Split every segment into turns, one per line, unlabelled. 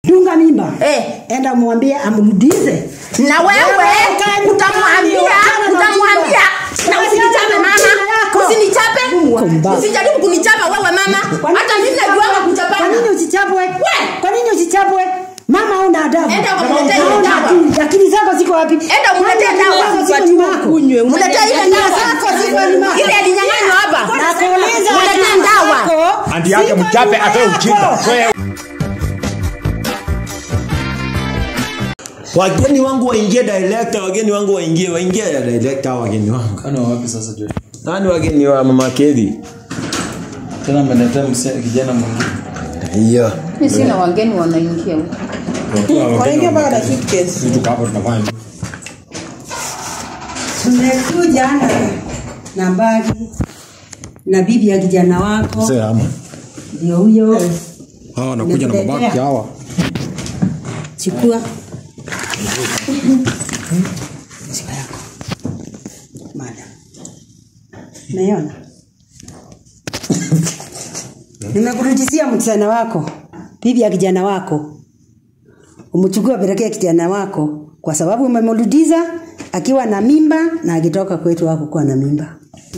dunga mimba
Eh.
enda mwambie amrudize
na wewe utamwambia utamwambia na usinichape mama usinichape
Kumbavu.
usijaribu kunichapa wewe mama hata mimi najuanga
kwa nini
kuchapana
usichapwe kwa nini usichapwe mama una adabu
Enda ukamletee ile
Hauna
dawa.
akili. akili zako ziko wapi
enda umletee
Kwani
dawa
akili zako ziko nyuma yako?
mletee ile
Akili
dawa
zako ziko nyuma yako.
ile alinyang'anywa hapa
Nakuuliza
mletee
akili
dawa
zako
andi yake
ziko
mchape
nyuma
atoe
yako.
ujinga Toe-
wageni wangu waingie director wageni wangu waingie waingie director wageni wangu
Kwani wa wapi sasa Josh?
nani wageni wa mama Kedi
Tena ameletea mse- kijana mwingine.
hiyo
mimi sina wageni wanaingia huko
Wanaingia mpaka na suitcase.
Vitu kama tunafanya
tumekuja na na bagi na bibi ya kijana wako
Mzee ama
ndio huyo
hawa wanakuja na mabaki hawa
chukua chukua yako madam naiona nimekurudishia msichana wako bibi ya kijana wako umchukue apelekee kijana wako kwa sababu umemrudiza akiwa na mimba na akitoka kwetu wako kuwa na mimba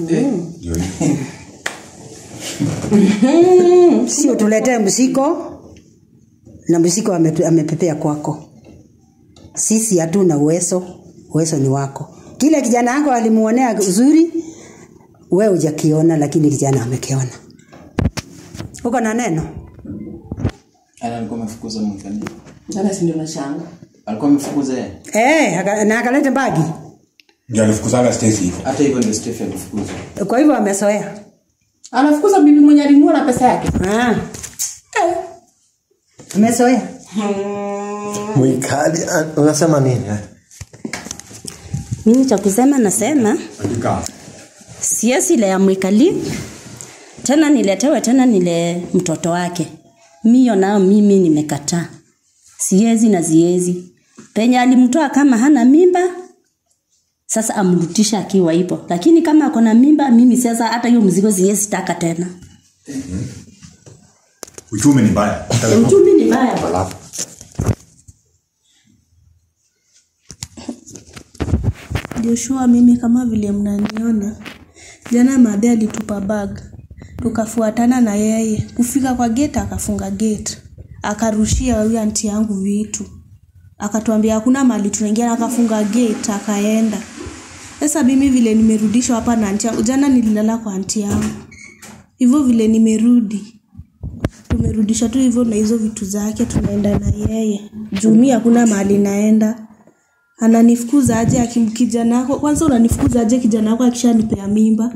sio tuletee msiko na msiko ametu- amepepea kwako sisi hatuna uwezo uwezo ni wako kile kijana wako alimuonea uzuri we hujakiona lakini kijana amekiona uko na neno
Ana alikuwa amefukuza mkani.
Sasa si ndio nashanga.
Alikuwa amefukuza yeye.
Eh, aka- na akalete bagi
ndio alifukuzanga Stacy hivyo
Hata hivyo ndio Stephen alifukuza.
kwa hivyo amesoea
Anafukuza bibi mwenye alinunua na pesa yake.
ah. amesoea
mwikali ah, unasema nini eh?
mimi cha kusema nasema
andika
siesi ile ya mwikali tena niletewe tena nile mtoto wake miyo nao mimi nimekataa siezi na ziezi penye alimtoa kama hana mimba sasa amrutisha akiwa ipo lakini kama ako na mimba mimi sasa hata hiyo mzigo siezi taka tena
uchumi ni mbaya
uchumi ni mbaya
Joshua, mimi kama vile mnaniona, jana madhe alitupa bag, tukafuatana na yeye kufika kwa gate, akafunga gate, akarushia huyu anti yangu vitu, akatuambia hakuna mali tunaingia, na akafunga gate, akaenda. Sasa mimi vile nimerudishwa hapa na anti yangu, jana nililala kwa anti yangu, hivyo vile nimerudi tumerudisha tu hivyo na hizo vitu zake, tunaenda na yeye juu mi hakuna mahali naenda ananifukuza aje akim kijana wako kwanza unanifukuza aje kijana wako akishanipea mimba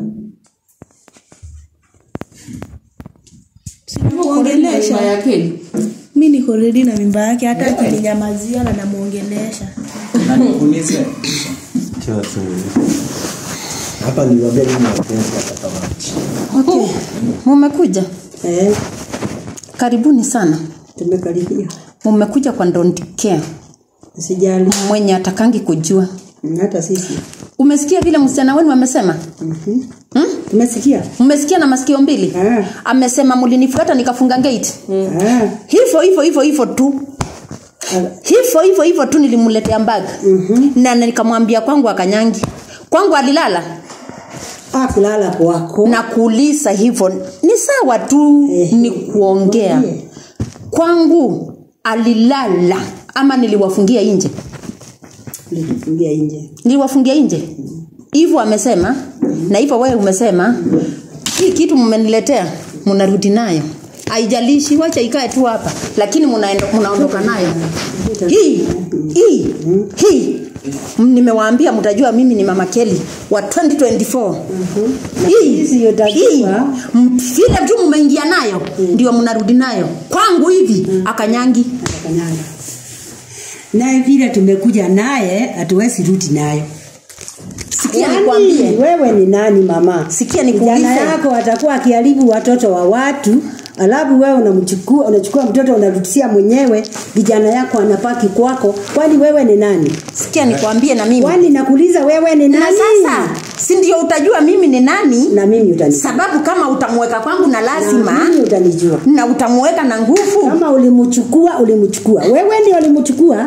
Mimba ya Kelly.
mi niko redi na mimba yake hata akininyamazia na namwongelesha
Na nikuulize.
Acha tu. hapa niliwaambia mimi wapenzi watakamati
okay. mumekuja
eh,
karibuni sana
tumekaribia
mumekuja kwa don't care
sijali
mwenye atakangi kujua
hata sisi
umesikia vile msichana wenu amesema
Mhm.
hmm?
tumesikia
mmesikia na masikio mbili
Ah.
amesema mlinifuata nikafunga gate
Ah,
hivyo hivyo hivyo hivyo tu hivyo hivyo hivyo tu nilimletea mbag mm-hmm. na nikamwambia kwangu akanyangi kwangu alilala
ah, kulala kwako
na kuuliza hivyo ni sawa tu
Ehe.
ni kuongea
Mwambie.
kwangu alilala ama niliwafungia nje
nilifungia nje
niliwafungia nje hivyo amesema na hivyo wewe umesema hii kitu mmeniletea mnarudi nayo haijalishi wacha ikae tu hapa lakini mnaendo- mnaondoka nayo hii hii hii M- nimewaambia mtajua mimi ni mama keli wa 2024 hii
Hizi utajua.
hii m- vile tu mmeingia nayo ndio mnarudi nayo kwangu hivi akanyangi
akanyanga naye vile tumekuja naye hatuwezi rudi nayo
sikia
Yaani,
nikwambie
wewe ni nani mama
Sikia nikuulize.
kijana yako atakuwa akiharibu watoto wa watu alafu wewe unamchukua unachukua mtoto unarudishia mwenyewe kijana yako anapaki kwako kwani wewe ni nani
sikia nikwambie na mimi
kwani nakuuliza wewe ni
na
nani
sasa si ndio utajua mimi ni nani
na mimi utanijua
sababu kama utamweka kwangu na
na
lazima
mimi utanijua
na utamweka na nguvu
kama ulimchukua ulimchukua wewe ndio ulimchukua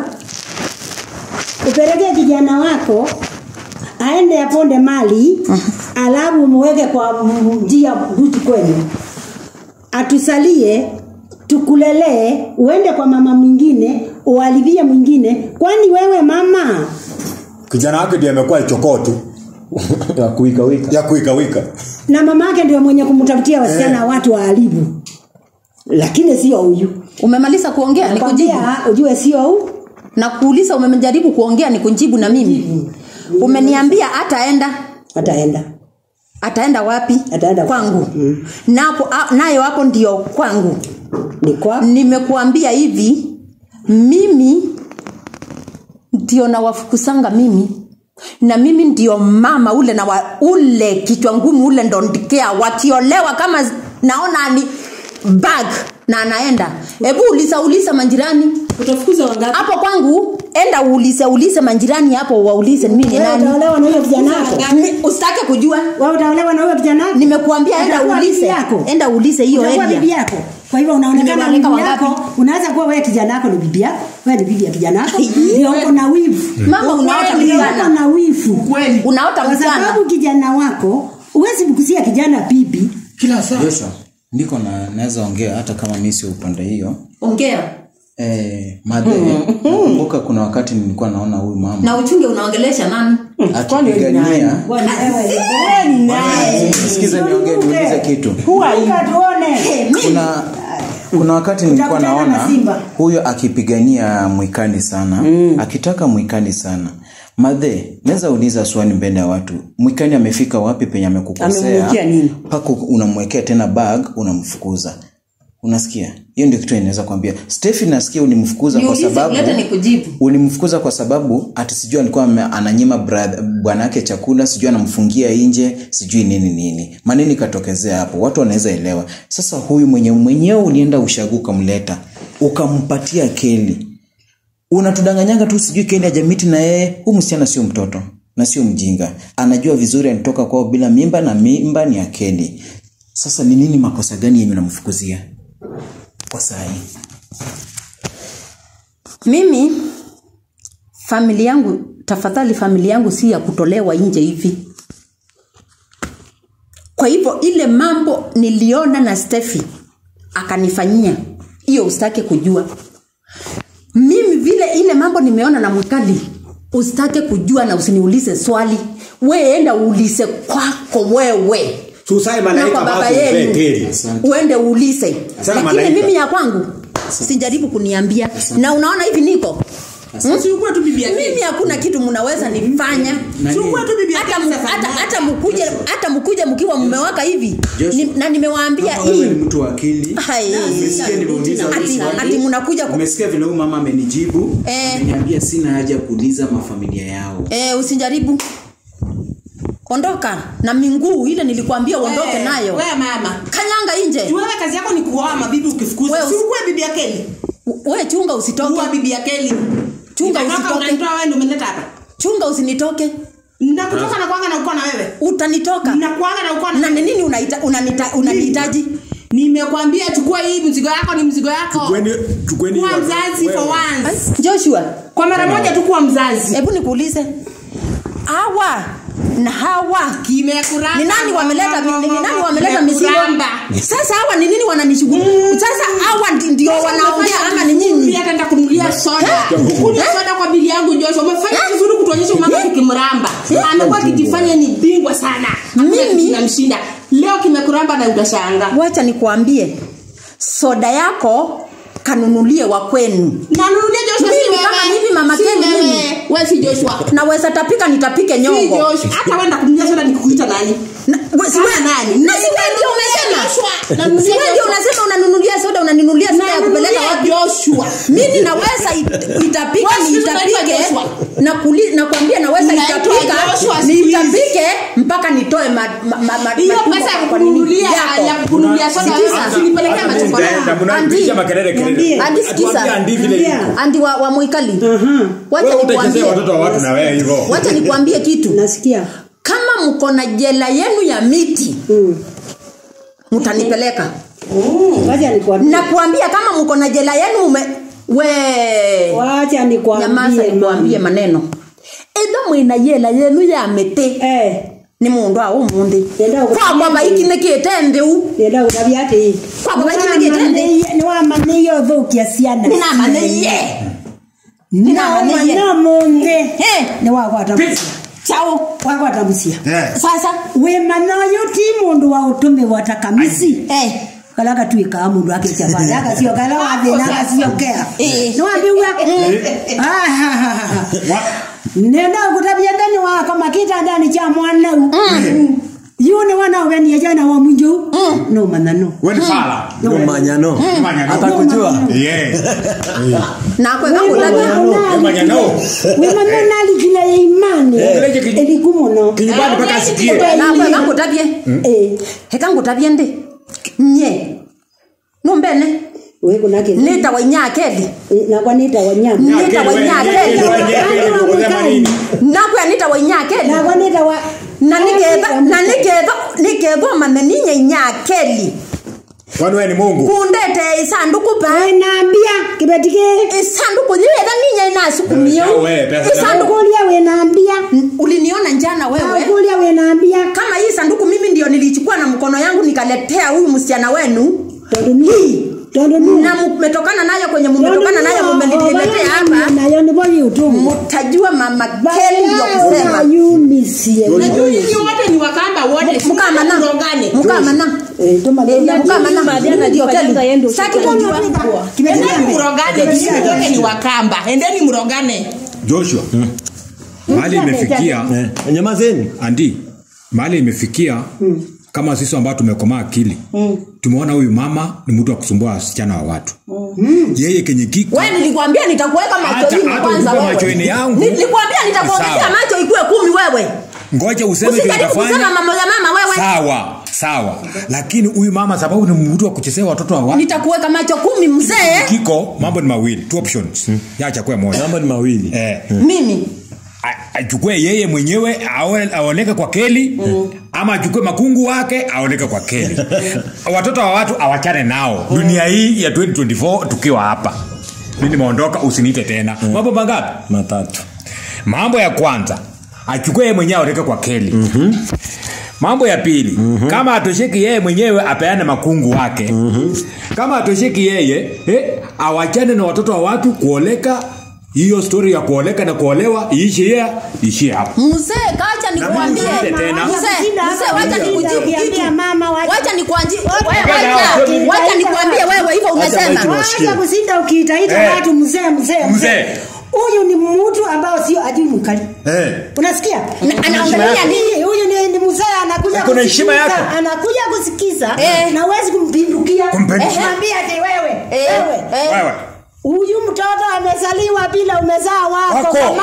upelekee kijana wako aende aponde mali alafu muweke kwa m- njia huku kwenu atusalie tukulelee uende kwa mama mwingine ualivie mwingine kwani wewe mama
kijana wake ndiye amekuwa chokoo tu
ya kuika wika
ya kuikawika
na mama yake ndio mwenye kumtafutia wasichana eh. watu waalibu lakini sio huyu
umemaliza kuongea nikujibu
Nakwambia, ujue sio huyu
na kuuliza umejaribu kuongea ni kujibu na mimi umeniambia ataenda
ataenda
ataenda wapi
Ataenda
kwangu
Mm.
napo a- nayo hapo ndio kwangu
ni kwa
nimekuambia hivi mimi ndio nawafukusanga mimi na mimi ndio mama ule na wa, ule kichwa ngumu ule ndo ndikea wakiolewa kama z- naona ni bag na anaenda hebu uliza uliza manjirani
utafukuza wangapi
hapo kwangu enda uulize ulize manjirani hapo waulize mimi ni
wewe
nani
utaolewa na huyo kijana wako
Ni- usitake kujua
wewe utaolewa na huyo kijana wako
nimekuambia enda
Utakuwa bibi
uulize
yako.
enda uulize hiyo
Utakuwa
area
bibi yako kwa hivyo unaonekana
Nimewaleka
bibi
wangapi?
yako unaweza kuwa wewe kijana wako ni bibi yako wewe ni bibi ya kijana wako ndio uko na wivu
mama unaota
ndio uko
mchana
na wivu
kweli
unaota
kwa
mchana
sababu kijana wako huwezi mkusia kijana bibi
kila saa Joshua, niko na naweza ongea hata kama mi sio upande hiyo
ongea
eh, madhe nakumbuka kuna wakati nilikuwa naona huyu mama
na uchunge unaongelesha nani
akipigania
Bwana, wewe wewe ni naye
sikiza niongee niulize kitu
Kumbuka tuone
kuna kuna wakati nilikuwa
Utakutana
naona
na Simba.
huyo akipigania mwikani sana mm. akitaka mwikani sana madhe naweza uliza swali mbele ya watu mwikani amefika wapi penye amekukosea
Amemwekea nini?
mpaka unamwekea tena bag unamfukuza unasikia hiyo ndio kitu inaweza kuambia stefi nasikia ulimfukuza kwa
Niulize,
sababu
leta nikujibu.
ulimfukuza kwa sababu ati sijui alikuwa ame- ananyima brother- bwanake chakula sijui anamfungia nje sijui nini nini manini ikatokezea hapo watu wanaweza elewa sasa huyu mwenye mwenyewe ulienda ushagu ukamleta ukampatia keli unatudanganyanga tu sijui keli ajamiti na yeye huu msichana sio mtoto na sio mjinga anajua vizuri alitoka kwao bila mimba na mimba ni akeli sasa ni nini makosa gani yenye unamfukuzia kwa saa hii
mimi famili yangu tafadhali famili yangu si ya kutolewa nje hivi kwa hivyo ile mambo niliona na stefi akanifanyia hiyo usitake kujua mimi vile ile mambo nimeona na mwikali usitake kujua na usiniulize swali we enda uulize kwako wewe
Susai
na
malaika
kwa baba
basi mzee
yenu
keli.
uende uulize
Sana
lakini
malaika.
mimi ya kwangu sijaribu kuniambia na unaona hivi niko
Si ukuwe tu bibi yake.
mimi hakuna kitu mnaweza nifanya
Si ukuwe tu bibi yake
hata mu-
sasa.
hata hata mkuje hata mkuje mkiwa mmewaka hivi ni, na nimewaambia
Kama wewe ni
hii
mtu wa akili
Hai.
umesikia nimeuliza
Ati-
hili swali.
ati mnakuja ku-
umesikia vile huyu mama amenijibu
Eh.
ameniambia sina haja ya kuuliza mafamilia yao
eh, usijaribu ondoka na minguu ile nilikwambia uondoke
Eh,
nayo
wewe mama
kanyanga nje
wewe kazi yako ni kuoa mabibi ukifukuza
Wewe
si
usi-
ukuwe bibi yake
we chunga usitoke
kuwa bibi yake
Chunga
Nitatoka,
usitoke.
unanitoa wewe ndio umenileta hapa
chunga usinitoke
nakutoka na kwanga na uko na wewe
utanitoka
nakuanga na uko
na
na
ni nini unaita- unanita- unanihitaji
nimekwambia chukua hii mzigo yako ni mzigo yako
Chukueni- chukueni
kuwa
hiyo-
mzazi for
wewe.
once
joshua
kwa mara moja tu kuwa mzazi
hebu nikuulize hawa na hawa
kimekuramba
ni nani wameleta ni ni nani wameleta mizigo
Kimekuramba.
sasa hawa ni nini wananishughulia sasa hawa ndi- ndio wanaongea ama ni nyinyi
Pia ataenda kununulia soda kunywa soda kwa bili yangu Joshua umefanya vizuri kutuonyesha umama kikimramba amekuwa akijifanya ni bingwa sana
Mimi-
namshinda leo kimekuramba na utashanga
wacha nikuambie soda yako kanunulie wa kwenu
nanunulia Joshua si
Mimi
wewe
kama mimi mama
Si
Ken,
wewe.
mimi.
wewe si Joshua
naweza tapika nitapike
si
nyongo
Joshua hata wenda kununulia soda nikuita nani
Na- we- si
Kama
we-
nani?
na si wewe ndio umesema
Joshua.
si
Nanunulia
wewe ndio
Joshua.
unasema unanunulia soda unanunulia soda ya kupeleka
Nanunulia
wapi
Joshua
mimi naweza it- itapika
Wewe
ni
siku hizi unaitwa
itapike
Joshua.
na kuli, na kuambia naweza
Unaitwa
itapika
Joshua
ni
siku hizi.
itapike mpaka nitoe ma, ma, ma, ma,
hiyo
matumbo
pesa ya
kwa nini
kununulia
yako.
ya kununulia soda wewe
Sikiza.
usinipelekea
Hata
machokola
mtaenda,
Andi.
mnapigisha makelele kelele.
Niambie.
Andi, sikiza.
Atuambie andi vile
Niambia.
iko.
andi wa, wa mwikali wacha
Wewe utachezea
nikuambie
watoto wa watu na wewe hivyo.
wacha nikuambie kitu
nasikia
kama kama mko na jela yenu ya miti mtanipeleka
Wacha nikwambie.
nakuambia kama mko na jela yenu ume we
Wacha nikwambie.
nyamaza nikwambie maneno etha mwina yela yenu ya miti
Eh.
ni mundu au mundi
Yenda gũthiĩ
kwakwa baikinikite thiu
Yenda gũthabia atĩ.
Kwamba baikinikite thi
Nĩ wamaniire ũthũkia ciana.
ninamaniie
No,
Ninamaniie.
no munde.
Eh.
Nĩ wagwata mũcia.
chao
Wagwata mũcia.
sasa
Wĩ mana ũyũ ti mũndũ wa ũtũmĩrwo ta kamisi.
eh
kala gatuĩkaga mũndũ akĩtia bale agacio kala wathĩna agaciokea
Eh.
nĩ wambiuga nenda gũtabia ndani wako makita ndani cha mwanau yu nĩ wana ũbenia jana wa mwinjũ no manano
Wewe ni fala.
no manyano
Manyano.
atakujua
Yeah.
nakwega kutabia
Manyano.
wĩmano nalikila ya imani
Kile kiji-
eliku mũno
Kinyumbani mpaka asikie.
nakwega kutabie heka ngutabie ndi nye numbene
wĩkũnake
nitawa inyakeli
nakwa nĩtawa nyama
nitawa inyakeli nakwya nitawa inyakeli
nakwa nĩtawa
na niketha na niketha nikethwa maneninya inyakeli
Kwani wewe ni Mungu?
kundete isanduku pa
wĩnambia kĩbeti kĩ
isanduku lietha ninya inasukumio
Pesa we, pesa
isanduku
kulia wĩnambia
uliniona njana wewe
kulia wĩnambia
kama hii sanduku mimi ndio nilichukua na mkono yangu nikaletea huyu msichana wenu
tondũ ni tondũ ni
na mmetokana nayo kwenye mmetokana nayo mumeniletea hapa
nayo nĩbo yĩũtũmu
mtajua mama keli ndio kusema
yumisie
Nyinyi wote ni wakamba wote.
mkamana
Mrogane.
mkamana mkamana ndio keli sitaki kujua
Endeni mrogane. Nyinyi wote ni wakamba. Endeni mrogane.
Joshua. Mahali imefikia
Eh, nyamazeni
andi mahali imefikia kama sisi ambao tumekomaa akili tumeona huyu mama ni mtu wa kusumbua wasichana wa watu yeye kenye kiko
wewe nilikwambia nitakuweka macho
Hata-
hivi
hata
kwanza
ukiwa
wewe
machoni yangu,
nilikwambia nitakuongezea
sawa.
macho ikuwe kumi wewe
ngoja useme kile
usijaribu kusema
utafanya
mambo ya mama wewe
sawa sawa lakini huyu mama sababu ni mtu wa kuchezea watoto wa watu
nitakuweka macho kumi mzee
kiko mambo ni mawili two options yacha kuwa moja
mambo ni mawili
eh,
mimi
a- achukue yeye mwenyewe aone- aoneke kwa keli ama achukue makungu wake aoneke kwa keli watoto wa watu awachane nao dunia hii ya 2024 tukiwa hapa mi nimeondoka usiniite tena mambo mangapi
matatu
mambo ya kwanza achukue yeye mwenyewe aoneke kwa keli mm-hmm. mambo ya pili mm-hmm. kama atosheki yeye mwenyewe apeane makungu wake mm-hmm. kama atosheki yeye eh, awachane na watoto wa watu kuoleka hiyo stori ya kuoleka na kuolewa iishie iishie hapo
mzee kacha nikuambie
Na mimi tena.
mzee mzee wacha nikujibu
Ukiambia
kitu
mama, wacha-
wacha nikuanji
Wacha-
wacha wacha nikuambie wewe hivyo umesema
Wacha
wacha kusinda ukiitaita
Eh.
watu mzee mzee
Mzee.
huyu ni mtu ambao sio ajui mkali
eh.
unasikia
Na- anaongelea nini
huyu ni, ni mzee anakuja
Kuna heshima
kusikiza,
yako.
anakuja kusikiza
Eh.
na huwezi kumpindukia
Kumpindukia.
mwambie ati wewe
Eh,
wewe
eh.
wewe
huyu mtoto amezaliwa bila umezaa wako
Wako.
Kama-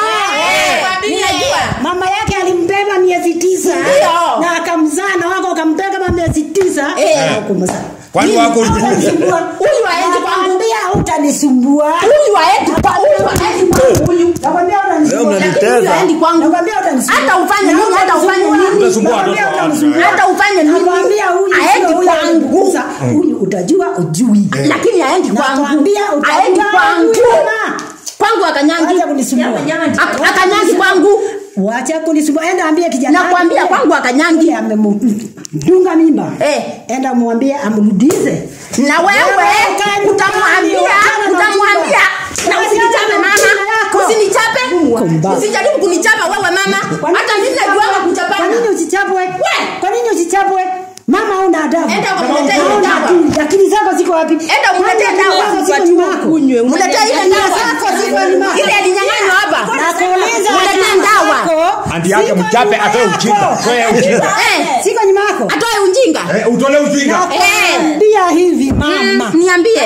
Eh, ninajua
mama yake alimbeba miezi tisa
Ndio.
na akamzaa na wako akampea kama miezi tisa
Eh.
hakumzaa.
kwani wako
Utanisumbua.
Huyu haendi kwangu.
Nakwambia utanisumbua
huyu haendi kwa huyu haendi kwangu huyu
Nakwambia
Leo
utanisumbua
mnaniteza.
huyu haendi kwangu
Nakwambia utanisumbua
hata ufanye nini hata ufanye nini
Utasumbua watoto wa watu.
hata ufanye nini
Nakwambia huyu sio
haendi
huyu
kwangu
alikuza. Huyu utajua ujui
lakini haendi kwangu
Nakwambia utajua
haendi kwangu
ujui mama.
kwangu akanyangi
Wacha kunisumbua.
Ak- akanyangi kwangu
Wacha kunisumbua. Enda ambie kijana.
Nakwambia
wake.
kwangu akanyangi.
Yule amemdunga mimba.
Eh.
Enda mwambie amrudize.
na wewe utamwambia utamwambia na usinichape mama usinichape
Kumbavu.
usijaribu kunichapa wewe mama hata mimi najuanga
Kwa nini
kuchapana
usichapwe?
We!
Kwa nini usichapwe? Mama una adabu.
Enda ukamletee hiyo
Hauna
dawa.
akili. Akili zako ziko wapi?
Enda umletee
Akili
dawa.
zako ziko nyuma yako.
mletee ile
Akili
dawa
zako ziko nyuma yako.
ile alinyang'anywa hapa
Nakuuliza
mletee
akili
dawa
zako
andi yake
ziko
mchape
nyuma
atoe
yako.
ujinga toe ujinga
Eh,
Siko nyuma yako.
atoe ujinga
Eh, utole ujinga
Eh.
Nakwambia hivi mama.
Mm, niambie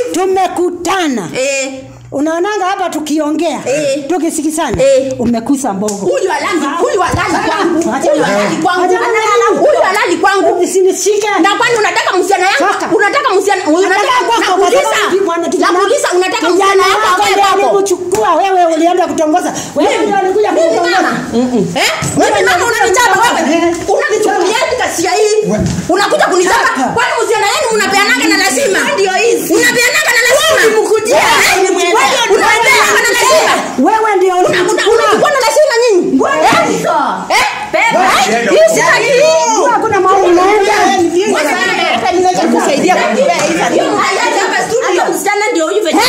Tumekutana.
Eh,
Unaonanga hapa tukiongea
Eh.
tukisikizana
Eh.
umekusa mbogo.
huyu alali huyu alali kwangu
Acha
huyu
wewe.
alali kwangu
Acha wewe.
huyu alali kwangu
Usinishike.
na kwani unataka msichana
Toka.
yangu unataka msichana unataka
kwako, kwa
nakuuliza
sababu mwana kijana-
nakuuliza unataka
kijana
msichana yako
wako
akae
ndiye
kwako
alikuchukua wewe ulienda kutongoza wewe
Mimi-
ndio ulikuja
mimi
kutongoza
mama. Eh? Wewe mama unanichapa wewe. Unanichukuliaje kasia hii? Unakuja kunichapa. Kwani msichana yenu mnapeanaga na lazima? Ndio hizi. Unapeanaga na lazima. Nimkujia. Unapeanaga na lazima.
wewe ndio
Unachukua na lazima nyinyi. Eh? Eh? Beba. Hii si haki.
hakuna mahali unaenda
kusaidia hata msichana ndio huyu venye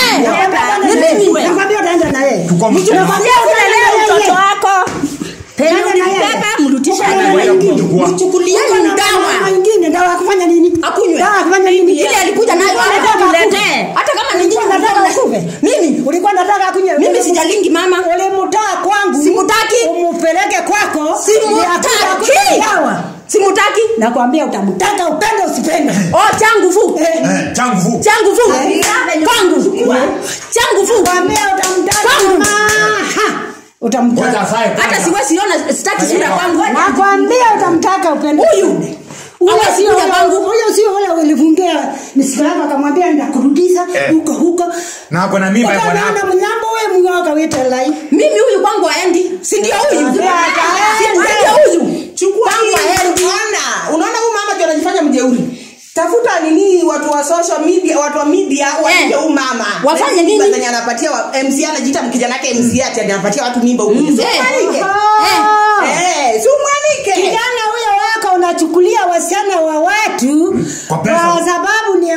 nakwambia utaenda na yeye
Tuko mzima.
Nakwambia unaelewa mtoto wako. Penye
Nani na yeye?
ulibeba mrudishe
Anaenda kumchukua.
chukulieni dawa
ingine dawa ya kufanya nini
akunywe
dawa ya kufanya nini
ile alikuja nayo
Nataka
niletee hata kama ni nyinyi
Ulikuwa unataka ukufe
mimi
ulikuwa nataka akunywe
mimi sijalingi mama
ulimtaa kwangu
Simutaki.
umupeleke kwako ndio akuja akunywe
simutaki
dawa
simutaki
nakwambia utamtaka upende usipende
oh changu fu
Eh,
Eh, changu fu.
changu fu kwangu changu fu
nakwambia utamtaka
Kwangu.
mama. Ha,
Ngoja
utamtaka
asaye
hata
kwanza.
siwezi ona sitaki sura kwangu
nakwambia utamtaka upende
Huyu.
usipende. Huyo
Hawezi
sio
kuja
ule-
kwangu.
huyo sio ule ulifungia misiko yako akamwambia nitakurudisha
Eh.
huko huko
Na ako na mimba ya bwana
Ukaenda
wako.
mnyambo we mnyoka wete lai
mimi huyu kwangu aendi si ndio huyu Si ndio huyu
chukua
Kwangu
hii.
aendi
Ona, unaona huyu mama ndio anajifanya mjeuri tafuta nini watu wa social media watu wa media waite huyu mama
Wafanye
Na hizi mimba
nini?
zenye anapatia wa, MC anajiita kijana yake MC ati anapatia watu mimba huko
Mm.
Si
Eh.
umwanike.
Ah.
eh si umwanike
kijana huyo wako unachukulia wasichana wa watu
Kwa pesa.
kwa sababu ni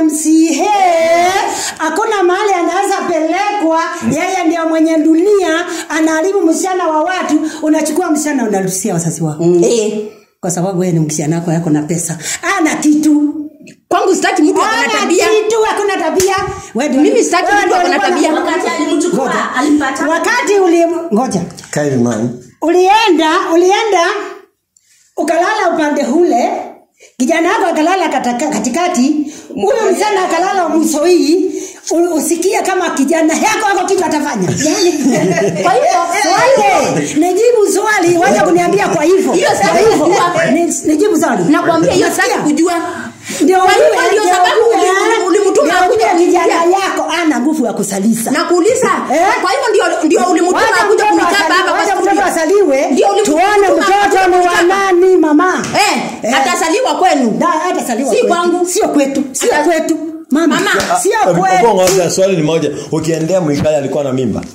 mca hakuna mahali anaweza pelekwa yeye ndio mwenye dunia anaharibu msichana wa watu unachukua msichana unarusia wazazi wako
eh
kwa sababu wewe ni msichana wako yako na pesa ana kitu
kwangu sitaki mtu ako na
ana
tabia
kitu hakuna tabia Wewe ndio-
Mimi sitaki
wewe
mtu
ndio
ako na
ulikuwa
tabia.
wakati alimchukua alimpata
wakati uli ngoja
Caveman.
ulienda ulienda ukalala upande ule kijana wako akalala kataka- katikati huyo msichana akalala mwisho hii u- usikie kama kijana yako ako kitu atafanya kwa hivyo swali nijibu swali wacha kuniambia kwa hivyo
Hiyo sitaki
Kwa hivyo,
kujua.
ni- nijibu swali
nakwambia hiyo sitaki
Nasikia?
kujua
ndio
Kwa hivyo
ujue,
ndio
ndio
sababu
ujue,
uli- ulimtuma
ndio
akuje
ujue kijana
kunipikia.
yako ana nguvu ya kusalisa
nakuuliza
Eh?
kwa hivyo ndio ndio ulimtuma
Wacha
akuja
mtoto
kunichapa
asali-
hapa kwa
wacha mtoto
studio
asaliwe
Ndio ulimtuma
tuone
akuja
mtoto ni wa
kunichapa.
nani mama
eh
Eh.
atasaliwa kwenu
Da, atasaliwa
Si
kwetu.
kwangu.
sio kwetu sio
Ata-
kwetu mama,
Mama.
sio
Obo
kwetu
ngoja swali ni moja. Ukiendea Mwikali alikuwa na mimba.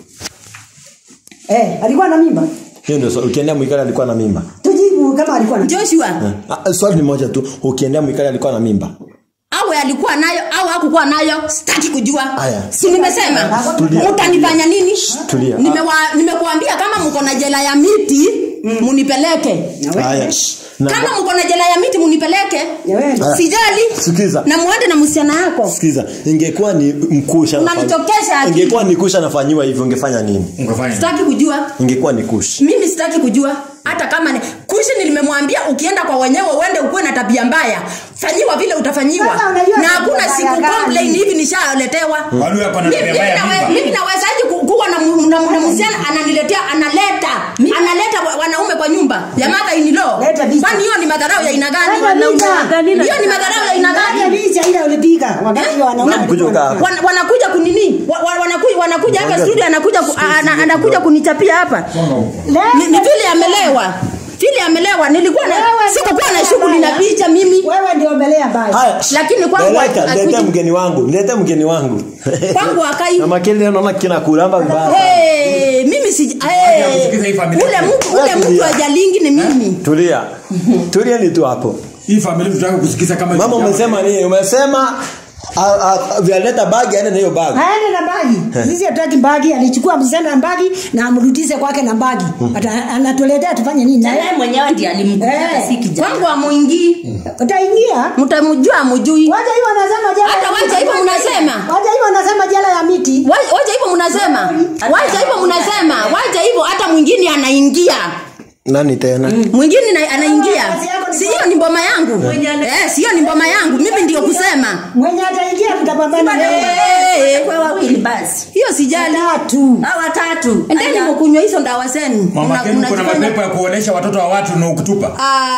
eh, alikuwa na mimba
Hiyo ndio swali. Ukiendea Mwikali alikuwa na mimba.
tujibu kama alikuwa na
joshua
Ah, swali ni moja tu. Ukiendea Mwikali alikuwa na mimba.
awe alikuwa nayo au hakukuwa nayo sitaki kujua
Aya.
si nimesema
Tulia.
utanifanya nini
Tulia.
Nimewa- nimekuambia kama mko na jela ya miti munipeleke
Haya. Na-
kama mko na jela ya miti munipeleke
Wewe.
sijali
Sikiza.
na muende na msichana yako
Sikiza, ingekuwa ni mkusha
Unanitokesha akili.
ingekuwa ni kusha nafanyiwa hivyo ungefanya nini?
Ungefanya nini?
sitaki kujua
Ingekuwa ni kush.
mimi sitaki kujua hata kama ni kuishi nilimemwambia ukienda kwa wenyewe uende ukuwe na tabia mbaya fanyiwa vile utafanyiwa
Sasa unajua
na
tabia
hakuna
mbaya
siku
gani?
complain hivi nishaletewa
Wale hapa na
Mimi-
tabia mbaya
mimi nawe-
mimba.
mimi nawezaje ku- kuwa na mu- na- na msichana ananiletea analeta analeta wa- wanaume kwa nyumba ya mother in law
Leta vita.
kwani hiyo ni madharau ya aina gani
Leta vita.
hiyo ni madharau ya aina
Hata
gani
licha ile ulipiga wakati wanaume
Na kuja
walikuwa-
ukaa.
Wan- wanakuja kunini Wa- wa- wanakuja wanakuja hapa
Ngoja.
studio anakuja ku- ana- anakuja kunichapia hapa
Leta-
ni, ni vile amelewa vile amelewa nilikuwa na
Wewe
sikukuwa
ndio
na shughuli na
mbaya.
picha mimi
wewe ndio mbelea baya
Haya.
Lakini kwangu
Leta,
hakuji-
leta mgeni wangu. Leta mgeni wangu.
Kwangu hakai.
Na makeli leo naona kina kuramba vibaya.
hey, mimi si hey,
kusikiza hii familia.
ule mtu ule
Wewe
mtu
tulia.
ajalingi ni mimi
Tulia. Tulia ni tu hapo.
hii familia tutaka kusikiza kama
Mama umesema nini? Umesema a- a- vyaleta bagi aende na hiyo bagi.
aende na bagi sisi hatutaki bagi alichukua msichana na bagi na amrudishe kwake na bagi Ata- anatuletea tufanye nini
na yeye mwenyewe ndiye alimkuta
Eh.
si kijana
kwangu amwingii
utaingia
mtamjua amjui
wacha hivyo anasema jela
Hata
ya
wacha
miti.
hivyo mnasema.
wacha hivyo anasema jela ya miti
Wa- wacha hivyo mnasema wacha hivyo mnasema wacha hivyo hata mwingine anaingia
Nani tena?
mwingine na- anaingia
Kazi yako ni
si hiyo ni mboma yangu eh, si hiyo ni mboma yangu mimi ndio kusema
mwenye ataingia tutapambana naye.
Eh,
kwa wawili basi
hiyo sijali
tatu
hao watatu
endeni mkunywa hizo ndawa zenu
mama
Una-
Kenu kuna
unajifanya-
mapepo ya kuonesha watoto wa watu na ukitupa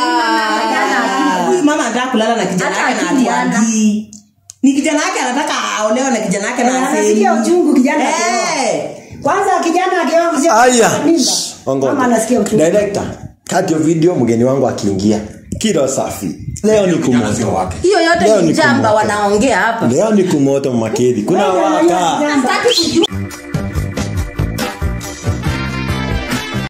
Ah.
huyu mama anataka kulala na kijana
Hata
yake na
kijana.
atuagii ni kijana yake anataka aolewe na kijana yake
Eh,
na
anasikia
afeli.
uchungu kijana
Eh,
kwanza kijana akioa
Aya.
mimba
Ongoja.
mama anasikia uchungu
Director, kati ya video mgeni wangu akiingia. Kilo safi. Leo ni
Kijana sio
kumoto.
wake.
hiyo yote
Leo
ni
ni
jamba
kumoto.
wanaongea hapa
Leo ni kumoto makeri. Kuna waka.
Sitaki kujua